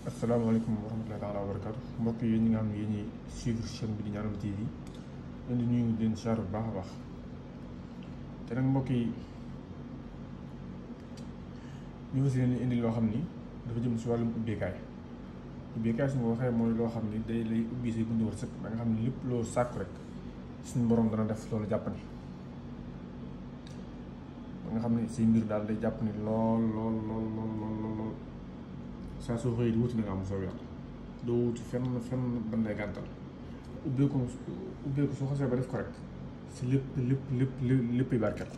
asalaamaaleykum wa rahmatullahi taala wa barakaatu mbokk yi ñi nga xam ne yéen ñi suivre chaîne bi di Ñaanal TV leen di nuyu leen siyaar bu baax a baax te nag mbokk yi ñu fas yéene indi loo xam ni dafa jëm si wàllum ubbeekaay ubbeekaay su ma waxee mooy loo xam ni day lay ubbi say buntu wërsëg da nga xam ne lépp loo sàkku rek suñu borom dana def loolu jàppandi ba nga xam ne say mbir daal day jàpp ni lool lool lool lool lool lool saa soo xëyee di wuti na nga am soo yàlla doo wuti fenn fenn ban lay gàntal ubbeeku ubbeeku soo xasee ba def ko rek si lépp lépp lépp lépp barkeel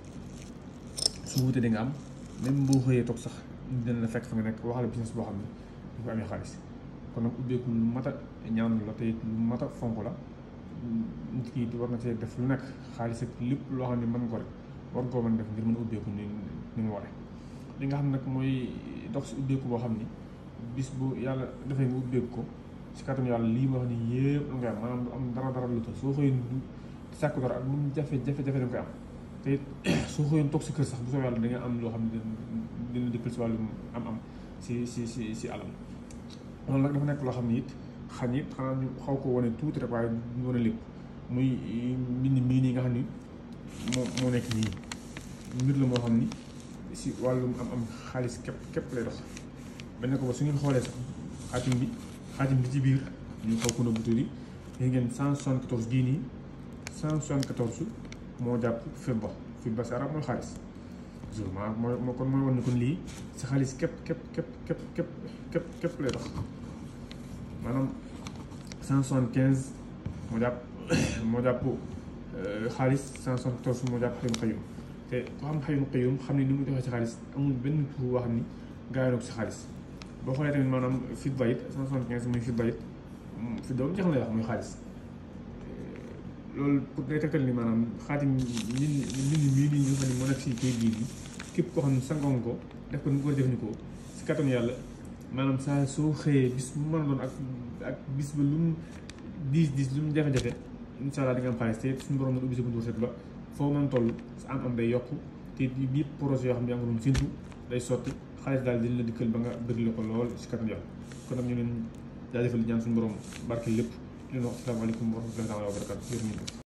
su wutee di nga am même boo xëyee toog sax dina la fekk fa nga nekk waxale business boo xam ne du ko amee xaalis kon nag ubbeeku lu mat a ñaan la te it lu mat a fonk la nit ki war na see def lu nekk xaalis ak lépp loo xam ne mën nga ko rek war nga koo mën def ngir mën a ubbeeku ni ni mu waree li nga xam nag mooy dox si ubbeeku boo xam ni bis bu yàlla dafay nga ubbeeku ko si kàttan yàlla lii ma wax ni yëpp lu nga am maanaam du am dara dara lu tax soo xëyoon du sàkku dara ak lu mu jafe jafe jafe da nga koy am te it soo xëyoon toog si kër sax bu soo yàlla da nga am loo xam ne dina dikkal si wàllum am am si si si si alal loolu nag dafa nekk loo xam ne it xañ it xanaa ñu xaw ko wane tuuti rek waaye ñu wane lépp muy mbind mii nii nga xam ni moo moo nekk nii mbir la moo xam ni si wàllum am am xaalis képp képp lay dox bañ ne ko ba su ngeen xoolee sax xaatim bi xaatim bi ci biir ñu xaw ko nëbbu tuuti léegi ngeen cent soixante quatorze gii nii cent soixante quatorze moo jàpp fidda fidda si arab mooy xaalis jour maa mooy moo kon mooy wan ni kon lii si xaalis képp képp képp képp képp képp képp lay dox maanaam cent soixante quinze moo jàpp moo jàpp xaalis cent soixante quatorze moo jàpp xayum xayum te ku xam xayum xayum xam ne ni mu doxee si xaalis amul benn tur boo xam ni gaa yi si xaalis boo xoolee tamit maanaam fidda it cent soixante quinze muy fidda it fidda moom jeex na lay wax muy xaalis loolu pour day tegtal ni maanaam xaatim nit nit ñi mii nii ñu xam ne moo nekk si kayit bii nii képp koo xam ne sangoon ko def ko ni ko jëfandikoo si kattan yàlla maanaam saa soo xëyee bis bu mën a doon ak ak bis ba lu mu diis diis lu mu jafe-jafe incha allah di nga am xaalis te suñu borom na ubbi sa buntu wërsëg ba foo mën toll sa am am day yokk te bii projet yoo xam ne yaa ngi doon séntu day sotti xaalis daal dina la dikkal ba nga bëgg la ko lool si kattan yàlla kon nag ñu leen jaajëfal di ñaan suñu borom barke lépp leen wax asalaamaaleykum wa rahmatullahi wa barakatu